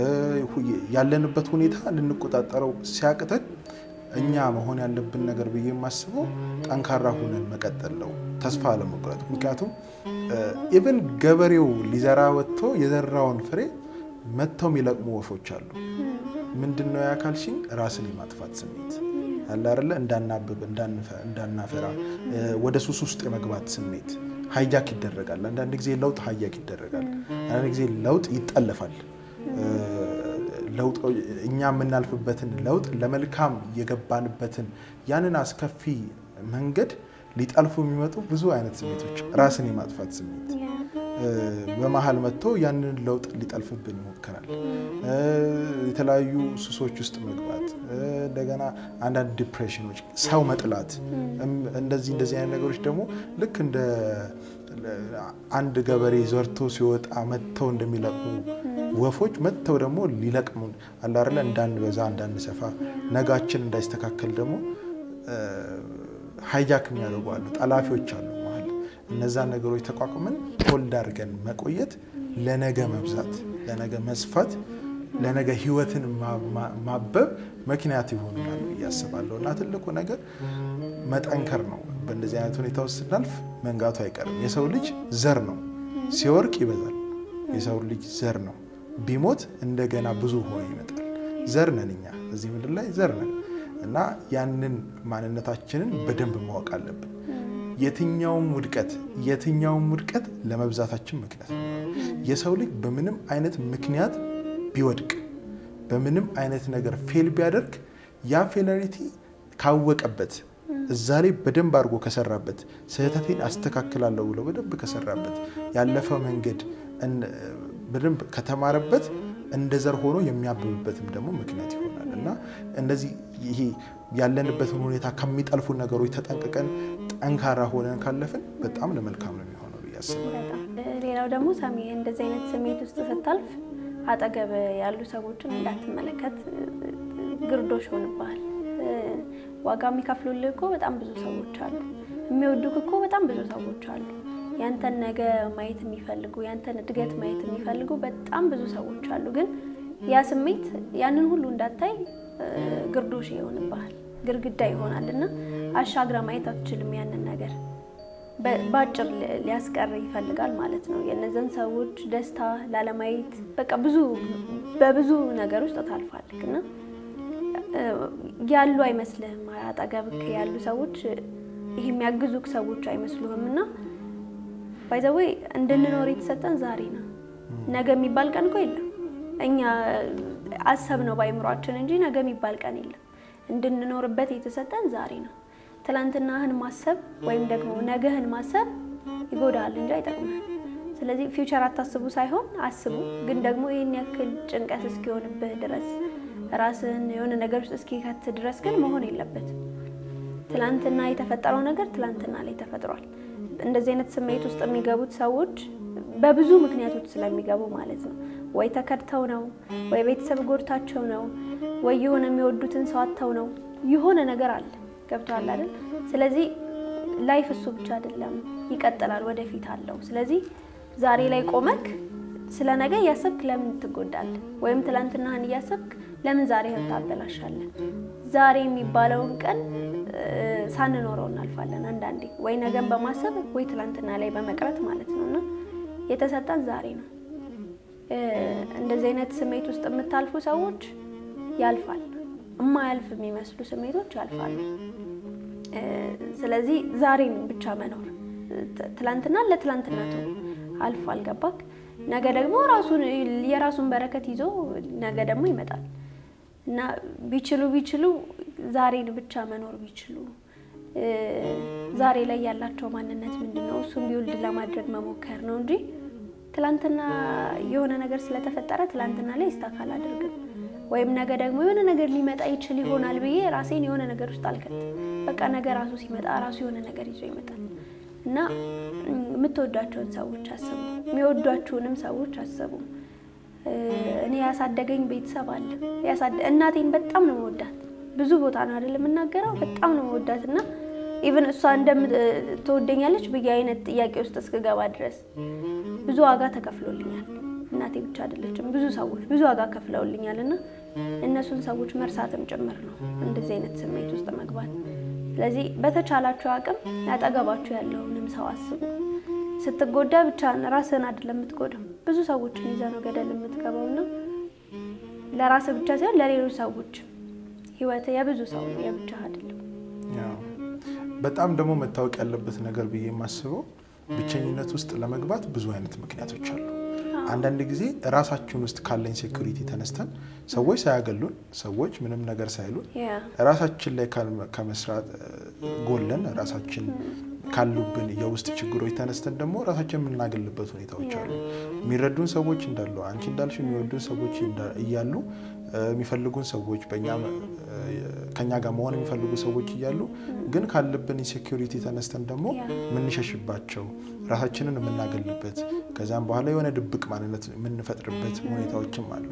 ያለንበት ሁኔታ ልንቆጣጠረው ሲያቅተን እኛ መሆን ያለብን ነገር ብዬ የማስበው ጠንካራ ሆነን መቀጠል ነው፣ ተስፋ አለመቁረጥ። ምክንያቱም ኢቨን ገበሬው ሊዘራ ወጥቶ የዘራውን ፍሬ መጥተው የሚለቅሙ ወፎች አሉ። ምንድን ነው ያካልሽኝ? ራስን የማጥፋት ስሜት አለ አይደለ? እንዳናብብ፣ እንዳናፈራ፣ ወደ ሱስ ውስጥ የመግባት ስሜት ሀይጃክ ይደረጋል። አንዳንድ ጊዜ ለውጥ ሀያክ ይደረጋል። አንዳንድ ጊዜ ለውጥ ይጠለፋል። ለውጥ እኛ የምናልፍበትን ለውጥ ለመልካም የገባንበትን ያንን አስከፊ መንገድ ሊጠልፉ የሚመጡ ብዙ አይነት ስሜቶች፣ ራስን የማጥፋት ስሜት በመሀል መጥቶ ያንን ለውጥ ሊጠልፍብን ይሞክራል። የተለያዩ ሱሶች ውስጥ መግባት፣ እንደገና አንዳንድ ዲፕሬሽኖች፣ ሰው መጥላት፣ እንደዚህ እንደዚህ አይነት ነገሮች ደግሞ ልክ እንደ አንድ ገበሬ ዘርቶ ሲወጣ መጥተው እንደሚለቅሙ ወፎች መጥተው ደግሞ ሊለቅሙ አላርለ እንዳንበዛ እንዳንሰፋ ነጋችን እንዳይስተካከል ደግሞ ሀይጃክ የሚያደርጉ አሉ፣ ጠላፊዎች አሉ መሀል። እነዛን ነገሮች ተቋቁመን ሆልድ አድርገን መቆየት ለነገ መብዛት፣ ለነገ መስፋት፣ ለነገ ህይወትን ማበብ ምክንያት ይሆኑናል ብዬ አስባለሁ እና ትልቁ ነገር መጠንከር ነው። በእንደዚህ አይነት ሁኔታ ውስጥ ስናልፍ መንጋቱ አይቀርም። የሰው ልጅ ዘር ነው፣ ሲወርቅ ይበዛል። የሰው ልጅ ዘር ነው፣ ቢሞት እንደገና ብዙ ሆኖ ይመጣል። ዘር ነን እኛ እዚህ ምድር ላይ ዘር ነን። እና ያንን ማንነታችንን በደንብ ማወቅ አለብን። የትኛውም ውድቀት የትኛውም ውድቀት ለመብዛታችን ምክንያት ነው። የሰው ልጅ በምንም አይነት ምክንያት ቢወድቅ በምንም አይነት ነገር ፌል ቢያደርግ ያ ፌላሪቲ ካወቀበት እዛ ላይ በደንብ አድርጎ ከሰራበት ስህተቴን አስተካክላለሁ ብሎ በደንብ ከሰራበት ያለፈ መንገድ በደንብ ከተማረበት እንደ ዘር ሆኖ የሚያብብበትም ደግሞ ምክንያት ይሆናል እና እንደዚህ ይሄ ያለንበትን ሁኔታ ከሚጠልፉ ነገሮች ተጠንቅቀን ጠንካራ ሆነን ካለፍን በጣም ለመልካም ነው የሚሆነው ብዬ አስባለሁ። ሌላው ደግሞ ሰሚ እንደዚህ አይነት ስሜት ውስጥ ስታልፍ አጠገብ ያሉ ሰዎችን እንዳትመለከት ግርዶሽ ይሆንብሃል። ዋጋ የሚከፍሉልህ እኮ በጣም ብዙ ሰዎች አሉ። የሚወዱህ እኮ በጣም ብዙ ሰዎች አሉ። ያንተን ነገ ማየት የሚፈልጉ ያንተን እድገት ማየት የሚፈልጉ በጣም ብዙ ሰዎች አሉ። ግን ያ ስሜት ያንን ሁሉ እንዳታይ ግርዶሽ ይሆንብሃል፣ ግርግዳ ይሆናል እና አሻግራ ማየት አትችልም። ያንን ነገር በአጭር ሊያስቀር ይፈልጋል ማለት ነው። የእነዚያን ሰዎች ደስታ ላለማየት በቃ ብዙ በብዙ ነገር ውስጥ ታልፋለህ እና ያሉ አይመስልህም። አጠገብክ ያሉ ሰዎች ይሄ የሚያግዙክ ሰዎች አይመስሉህም እና ባይዘወይ እንድንኖር የተሰጠን ዛሬ ነው። ነገ የሚባል ቀን እኮ የለም። እኛ አሰብ ነው በአይምሯችን እንጂ ነገ የሚባል ቀን የለም። እንድንኖርበት የተሰጠን ዛሬ ነው። ትላንትናህን ማሰብ ወይም ደግሞ ነገህን ማሰብ ይጎዳሃል እንጂ አይጠቅምህም። ስለዚህ ፊውቸር አታስቡ ሳይሆን አስቡ፣ ግን ደግሞ ይህን ያክል ጭንቀት እስኪሆንብህ ድረስ ራስን የሆነ ነገር ውስጥ እስኪከት ድረስ ግን መሆን የለበትም። ትላንትና የተፈጠረው ነገር ትላንትና ላይ ተፈጥሯል። እንደዚህ አይነት ስሜት ውስጥ የሚገቡት ሰዎች በብዙ ምክንያቶች ስለሚገቡ ማለት ነው። ወይ ተከድተው ነው፣ ወይ ቤተሰብ ጎድታቸው ነው፣ ወይ የሆነ የሚወዱትን ሰው አጥተው ነው። የሆነ ነገር አለ። ገብቶሃል አይደል? ስለዚህ ላይፍ እሱ ብቻ አይደለም፣ ይቀጥላል፣ ወደፊት አለው። ስለዚህ ዛሬ ላይ ቆመክ ስለ ነገ እያሰብክ ለምን ትጎዳለህ? ወይም ትላንትናህን እያሰብክ ለምን ዛሬ ታበላሻለህ? ዛሬ የሚባለውን ቀን ሳንኖረው እናልፋለን አንዳንዴ፣ ወይ ነገን በማሰብ ወይ ትላንትና ላይ በመቅረት ማለት ነው። እና የተሰጠን ዛሬ ነው። እንደዚህ አይነት ስሜት ውስጥ የምታልፉ ሰዎች ያልፋል። እማያልፍ የሚመስሉ ስሜቶች ያልፋሉ። ስለዚህ ዛሬን ብቻ መኖር ትላንትና ለትላንትነቱ አልፏል። ገባክ? ነገ ደግሞ ራሱን የራሱን በረከት ይዞ ነገ ደግሞ ይመጣል እና ቢችሉ ቢችሉ ዛሬን ብቻ መኖር ቢችሉ ዛሬ ላይ ያላቸው ማንነት ምንድን ነው? እሱም ቢውልድ ለማድረግ መሞከር ነው እንጂ ትላንትና የሆነ ነገር ስለተፈጠረ ትላንትና ላይ ይስታካል አድርግም ወይም ነገ ደግሞ የሆነ ነገር ሊመጣ ይችል ይሆናል ብዬ ራሴን የሆነ ነገር ውስጥ አልከትም። በቃ ነገ ራሱ ሲመጣ ራሱ የሆነ ነገር ይዞ ይመጣል እና የምትወዷቸውን ሰዎች አስቡ፣ የሚወዷችሁንም ሰዎች አስቡ። እኔ ያሳደገኝ ቤተሰብ አለ። እናቴን በጣም ነው መወዳት። ብዙ ቦታ ነው አይደል የምናገረው። በጣም ነው መወዳት እና ኢቨን እሷ እንደምትወደኛለች ብዬ አይነት ጥያቄ ውስጥ እስክገባ ድረስ ብዙ ዋጋ ተከፍሎልኛል። እናቴ ብቻ አይደለችም፣ ብዙ ሰዎች ብዙ ዋጋ ከፍለውልኛል እና እነሱን ሰዎች መርሳትም ጭምር ነው እንደዚህ አይነት ስሜት ውስጥ መግባት። ስለዚህ በተቻላችሁ አቅም ያጠገባችሁ ያለውንም ሰው አስቡ። ስትጎዳ ብቻ ራስህን አይደለም የምትጎዳው፣ ብዙ ሰዎችን ይዘህ ነው ገደል የምትገባው እና ለራስህ ብቻ ሳይሆን ለሌሎች ሰዎች ህይወት የብዙ ሰው ነው የብቻ አይደለም። በጣም ደግሞ መታወቅ ያለበት ነገር ብዬ የማስበው ብቸኝነት ውስጥ ለመግባት ብዙ አይነት ምክንያቶች አሉ። አንዳንድ ጊዜ ራሳችን ውስጥ ካለን ሴኩሪቲ ተነስተን ሰዎች ሳያገሉን ሰዎች ምንም ነገር ሳይሉን ራሳችን ላይ ከመስራት ጎለን ራሳችን ካሉብን የውስጥ ችግሮች ተነስተን ደግሞ ራሳችን የምናገልበት ሁኔታዎች አሉ። የሚረዱን ሰዎች እንዳሉ አንቺ እንዳልሽ የሚወዱን ሰዎች እያሉ የሚፈልጉን ሰዎች ከኛ ጋር መሆን የሚፈልጉ ሰዎች እያሉ ግን ካለብን ኢንሴኪሪቲ ተነስተን ደግሞ የምንሸሽባቸው ራሳችንን የምናገልበት ከዚያም በኋላ የሆነ ድብቅ ማንነት የምንፈጥርበት ሁኔታዎችም አሉ።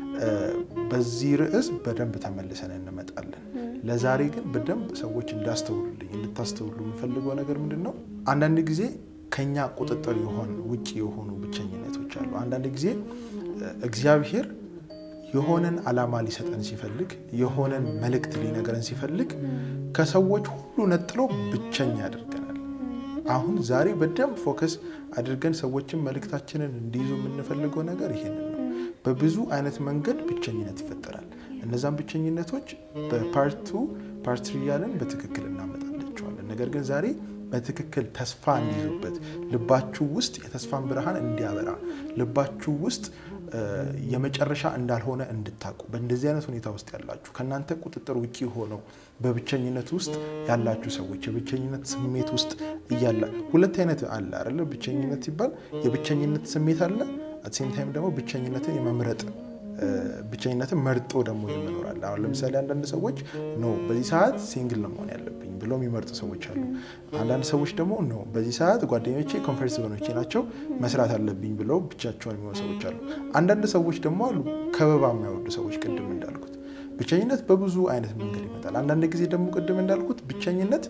በዚህ ርዕስ በደንብ ተመልሰን እንመጣለን። ለዛሬ ግን በደንብ ሰዎች እንዳስተውሉልኝ እንድታስተውሉ የምፈልገው ነገር ምንድን ነው? አንዳንድ ጊዜ ከኛ ቁጥጥር የሆን ውጭ የሆኑ ብቸኝነቶች አሉ። አንዳንድ ጊዜ እግዚአብሔር የሆነን ዓላማ ሊሰጠን ሲፈልግ የሆነን መልእክት ሊነገረን ሲፈልግ ከሰዎች ሁሉ ነጥሎ ብቸኛ ያደርገናል። አሁን ዛሬ በደንብ ፎከስ አድርገን ሰዎችን መልእክታችንን እንዲይዙ የምንፈልገው ነገር ይሄንን ነው። በብዙ አይነት መንገድ ብቸኝነት ይፈጠራል። እነዛን ብቸኝነቶች በፓርቱ ፓርት ትሪ እያለን በትክክል እናመጣላቸዋለን። ነገር ግን ዛሬ በትክክል ተስፋ እንዲይዙበት ልባችሁ ውስጥ የተስፋን ብርሃን እንዲያበራ ልባችሁ ውስጥ የመጨረሻ እንዳልሆነ እንድታቁ በእንደዚህ አይነት ሁኔታ ውስጥ ያላችሁ ከእናንተ ቁጥጥር ውጭ ሆነው በብቸኝነት ውስጥ ያላችሁ ሰዎች የብቸኝነት ስሜት ውስጥ እያላ ሁለት አይነት አለ አይደለ? ብቸኝነት ሲባል የብቸኝነት ስሜት አለ። አትሴም ታይም ደግሞ ብቸኝነትን የመምረጥ ብቸኝነትን መርጦ ደግሞ የምኖራል። አሁን ለምሳሌ አንዳንድ ሰዎች ኖ በዚህ ሰዓት ሲንግል ነው መሆን ያለብኝ ብለው የሚመርጡ ሰዎች አሉ። አንዳንድ ሰዎች ደግሞ ኖ በዚህ ሰዓት ጓደኞቼ ኮንፈርት ዞኖቼ ናቸው መስራት አለብኝ ብለው ብቻቸውን የሚሆኑ ሰዎች አሉ። አንዳንድ ሰዎች ደግሞ አሉ ከበባ የማይወዱ ሰዎች ቅድም እንዳልኩት ብቸኝነት በብዙ አይነት መንገድ ይመጣል። አንዳንድ ጊዜ ደግሞ ቅድም እንዳልኩት ብቸኝነት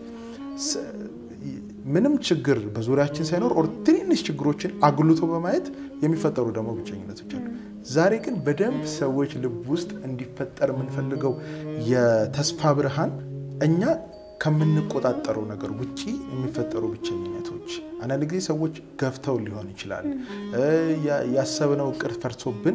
ምንም ችግር በዙሪያችን ሳይኖር ኦር ትንንሽ ችግሮችን አጉልቶ በማየት የሚፈጠሩ ደግሞ ብቸኝነቶች አሉ። ዛሬ ግን በደንብ ሰዎች ልብ ውስጥ እንዲፈጠር የምንፈልገው የተስፋ ብርሃን እኛ ከምንቆጣጠረው ነገር ውጪ የሚፈጠሩ ብቸኝነቶች፣ አንዳንድ ጊዜ ሰዎች ገፍተው ሊሆን ይችላል። ያሰብነው እቅድ ፈርሶብን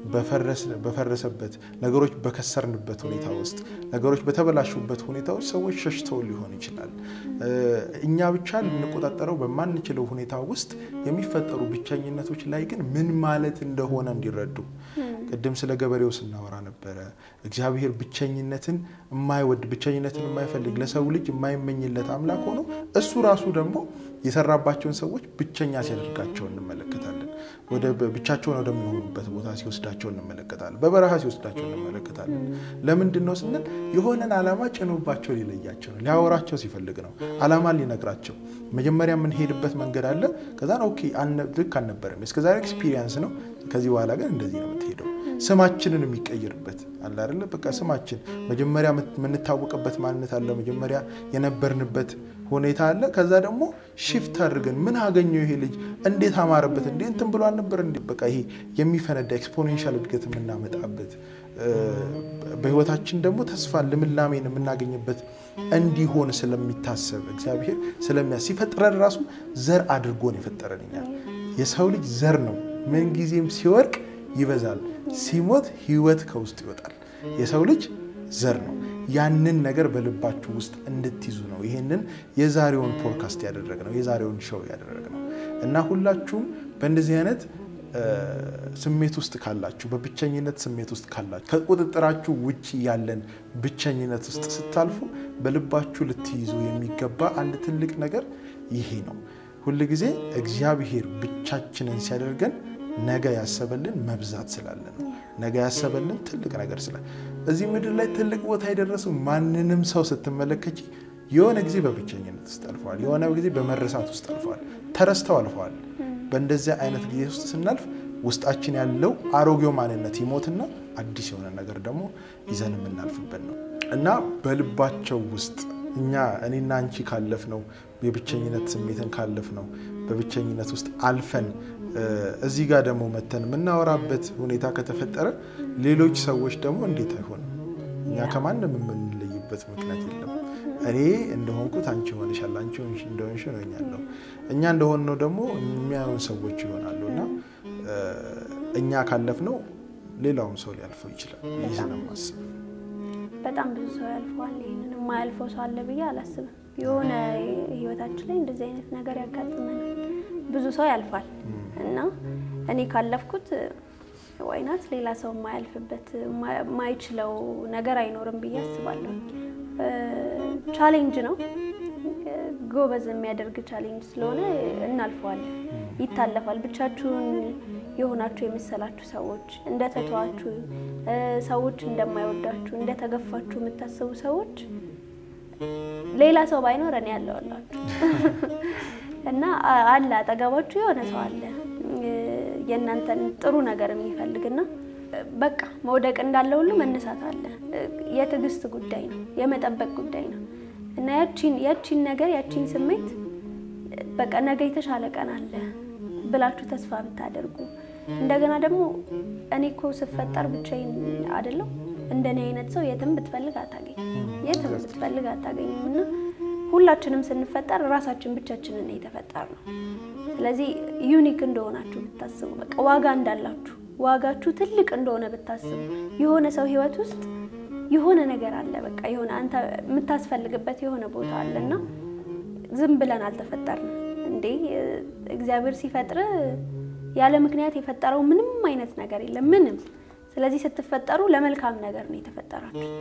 በፈረሰበት ነገሮች በከሰርንበት ሁኔታ ውስጥ ነገሮች በተበላሹበት ሁኔታ ውስጥ ሰዎች ሸሽተው ሊሆን ይችላል። እኛ ብቻ ልንቆጣጠረው በማንችለው ሁኔታ ውስጥ የሚፈጠሩ ብቸኝነቶች ላይ ግን ምን ማለት እንደሆነ እንዲረዱ ቅድም ስለ ገበሬው ስናወራ ነበረ። እግዚአብሔር ብቸኝነትን የማይወድ ብቸኝነትን የማይፈልግ ለሰው ልጅ የማይመኝለት አምላክ ሆኖ እሱ ራሱ ደግሞ የሰራባቸውን ሰዎች ብቸኛ ሲያደርጋቸው እንመለከታለን። ወደ ብቻቸውን ወደሚሆኑበት ቦታ ሲወስዳቸው እንመለከታለን። በበረሃ ሲወስዳቸው እንመለከታለን። ለምንድን ነው ስንል የሆነን ዓላማ ጭኖባቸው ሊለያቸው ነው። ሊያወራቸው ሲፈልግ ነው። ዓላማን ሊነግራቸው መጀመሪያ የምንሄድበት መንገድ አለ። ከዛ ኦኬ ልክ አልነበረም፣ እስከዛሬ ኤክስፒሪየንስ ነው። ከዚህ በኋላ ግን እንደዚህ ነው የምትሄደው። ስማችንን የሚቀይርበት አለ አይደለ? በቃ ስማችን መጀመሪያ የምንታወቅበት ማንነት አለ። መጀመሪያ የነበርንበት ሁኔታ አለ። ከዛ ደግሞ ሽፍት አድርገን ምን አገኘው ይሄ ልጅ እንዴት አማረበት እንዴ እንትን ብሎ አልነበር እንዴ? በቃ ይሄ የሚፈነዳ ኤክስፖኔንሻል እድገት የምናመጣበት በህይወታችን ደግሞ ተስፋን ልምላሜን የምናገኝበት እንዲሆን ስለሚታሰብ እግዚአብሔር ስለሚያ ሲፈጥረን ራሱ ዘር አድርጎን የፈጠረን እኛል። የሰው ልጅ ዘር ነው። ምንጊዜም ሲወርቅ ይበዛል፣ ሲሞት ህይወት ከውስጥ ይወጣል። የሰው ልጅ ዘር ነው። ያንን ነገር በልባችሁ ውስጥ እንድትይዙ ነው ይህንን የዛሬውን ፖድካስት ያደረግነው የዛሬውን ሾው ያደረግነው እና ሁላችሁም በእንደዚህ አይነት ስሜት ውስጥ ካላችሁ በብቸኝነት ስሜት ውስጥ ካላችሁ ከቁጥጥራችሁ ውጭ ያለን ብቸኝነት ውስጥ ስታልፉ በልባችሁ ልትይዙ የሚገባ አንድ ትልቅ ነገር ይሄ ነው። ሁልጊዜ እግዚአብሔር ብቻችንን ሲያደርገን ነገ ያሰበልን መብዛት ስላለ ነው። ነገ ያሰበልን ትልቅ ነገር ስላለ እዚህ ምድር ላይ ትልቅ ቦታ የደረሱ ማንንም ሰው ስትመለከች የሆነ ጊዜ በብቸኝነት ውስጥ አልፈዋል። የሆነ ጊዜ በመረሳት ውስጥ አልፈዋል። ተረስተው አልፈዋል። በእንደዚያ አይነት ጊዜ ውስጥ ስናልፍ ውስጣችን ያለው አሮጌው ማንነት ይሞትና አዲስ የሆነ ነገር ደግሞ ይዘን የምናልፍበት ነው እና በልባቸው ውስጥ እኛ እኔና አንቺ ካለፍ ነው የብቸኝነት ስሜትን ካለፍ ነው በብቸኝነት ውስጥ አልፈን እዚህ ጋር ደግሞ መተን የምናወራበት ሁኔታ ከተፈጠረ ሌሎች ሰዎች ደግሞ እንዴት አይሆንም? እኛ ከማንም የምንለይበት ምክንያት የለም። እኔ እንደሆንኩት አንቺ ሆነሻል፣ አንቺ እንደሆንሽ ሆኛለሁ። እኛ እንደሆንነው ደግሞ የሚያዩን ሰዎች ይሆናሉ እና እኛ ካለፍነው ሌላውም ሰው ሊያልፈው ይችላል። ይህ ስለማስብ በጣም ብዙ ሰው ያልፈዋል። ይህንን የማያልፈው ሰው አለ ብዬ አላስብም። የሆነ ህይወታችን ላይ እንደዚህ አይነት ነገር ያጋጥመናል። ብዙ ሰው ያልፋል እና እኔ ካለፍኩት ዋይናት ሌላ ሰው የማያልፍበት የማይችለው ነገር አይኖርም ብዬ አስባለሁ። ቻሌንጅ ነው፣ ጎበዝ የሚያደርግ ቻሌንጅ ስለሆነ እናልፈዋለን፣ ይታለፋል። ብቻችሁን የሆናችሁ የመሰላችሁ ሰዎች እንደተተዋችሁ፣ ሰዎች እንደማይወዳችሁ፣ እንደተገፋችሁ የምታስቡ ሰዎች ሌላ ሰው ባይኖር እኔ ያለውላችሁ እና አለ አጠገባችሁ የሆነ ሰው አለ የእናንተን ጥሩ ነገር የሚፈልግና በቃ መውደቅ እንዳለ ሁሉ መነሳት አለ። የትዕግስት ጉዳይ ነው፣ የመጠበቅ ጉዳይ ነው እና ያቺን ያቺን ነገር ያቺን ስሜት በቃ ነገ የተሻለ ቀን አለ ብላችሁ ተስፋ ብታደርጉ እንደገና ደግሞ እኔ እኮ ስፈጠር ብቻዬን አይደለም እንደኔ አይነት ሰው የትም ብትፈልግ አታገኝ የትም ብትፈልግ አታገኝም እና ሁላችንም ስንፈጠር ራሳችን ብቻችንን የተፈጠር ነው። ስለዚህ ዩኒክ እንደሆናችሁ ብታስቡ በቃ ዋጋ እንዳላችሁ ዋጋችሁ ትልቅ እንደሆነ ብታስቡ የሆነ ሰው ህይወት ውስጥ የሆነ ነገር አለ። በቃ የሆነ አንተ የምታስፈልግበት የሆነ ቦታ አለ እና ዝም ብለን አልተፈጠርንም እንዴ። እግዚአብሔር ሲፈጥር ያለ ምክንያት የፈጠረው ምንም አይነት ነገር የለም ምንም። ስለዚህ ስትፈጠሩ ለመልካም ነገር ነው የተፈጠራችሁት።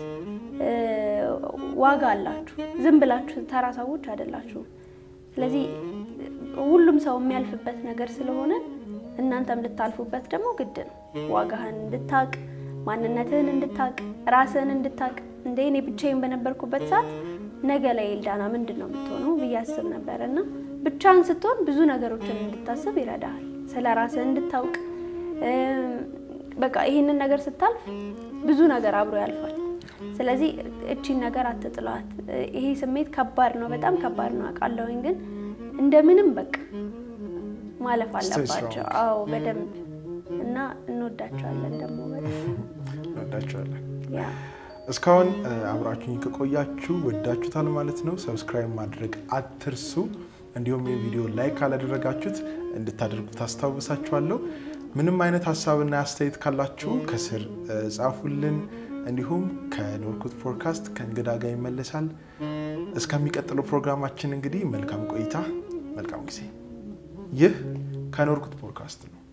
ዋጋ አላችሁ። ዝም ብላችሁ ተራ ሰዎች አይደላችሁም። ስለዚህ ሁሉም ሰው የሚያልፍበት ነገር ስለሆነ እናንተም ልታልፉበት ደግሞ ግድ ነው። ዋጋህን እንድታቅ፣ ማንነትህን እንድታቅ፣ ራስህን እንድታቅ። እንደ እኔ ብቻዬን በነበርኩበት ሰዓት ነገ ላይ ኤልዳና ምንድን ነው የምትሆነው ብዬ አስብ ነበር እና ብቻህን ስትሆን ብዙ ነገሮችን እንድታስብ ይረዳሃል። ስለ ራስህ እንድታውቅ በቃ ይህንን ነገር ስታልፍ ብዙ ነገር አብሮ ያልፋል። ስለዚህ እቺን ነገር አትጥሏት። ይሄ ስሜት ከባድ ነው፣ በጣም ከባድ ነው አውቃለሁኝ። ግን እንደምንም በቃ ማለፍ አለባቸው። አዎ በደንብ እና እንወዳቸዋለን ደግሞ በጣም እንወዳቸዋለን። ያ እስካሁን አብራችሁኝ ከቆያችሁ ወዳችሁታል ማለት ነው። ሰብስክራይብ ማድረግ አትርሱ። እንዲሁም የቪዲዮ ላይክ ካላደረጋችሁት እንድታደርጉ ታስታውሳችኋለሁ። ምንም አይነት ሀሳብና አስተያየት ካላችሁ ከስር ጻፉልን። እንዲሁም ከኖርኩት ፖድካስት ከእንግዳ ጋር ይመለሳል። እስከሚቀጥለው ፕሮግራማችን እንግዲህ መልካም ቆይታ፣ መልካም ጊዜ። ይህ ከኖርኩት ፖድካስት ነው።